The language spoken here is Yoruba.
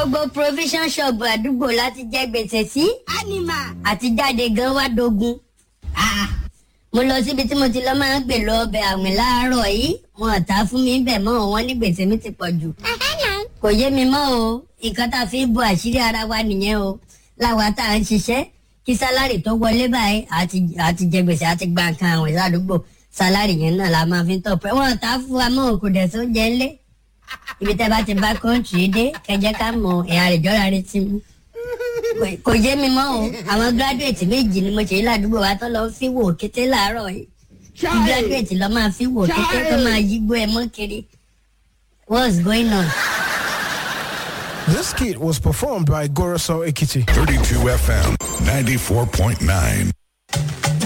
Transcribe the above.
gbogbo provision shop àdúgbò láti jẹ gbèsè sí ánìmà. àti jáde gan wá dogun. Ah, mo lọ síbi tí mo ti lọ máa ń gbè lọ ọbẹ̀ àwìn láàárọ̀ yìí wọn ò ta fún mi bẹ̀ mọ́ wọn ní gbèsè mi ti pọ̀ jù. kò yé mi mọ́ o nǹkan tá a fi ń bo àṣírí ara wa nìyẹn o láwa tá à ń ṣiṣẹ́ kí sálárì tó wọlé báyìí àti àti jẹ gbèsè àti gba nǹkan àwìn ládùúgbò sálárì yẹn náà la máa fi ń tọ̀ pé wọn ò ta fún wa mọ́ kò dẹ̀ sóúnjẹ ńlẹ̀ ibi tẹ́ bá ti bá kọ́ńtì dé kẹjẹ ká mọ ẹ̀yà rẹ̀ jọ́ra rẹ̀ ti mú Kò- kò yé mi mọ́ o àwọn gíráduwétì méjì ni mo ṣe yí ládùúgbò wa tó lọ fi wò kété láàárọ̀ yìí kí gíráduwétì lọ máa fi wò kété tó máa yígbó ẹ mọ́ kiri what's going on. This skit was performed by Goroso Ekiti. 32 FM 94.9.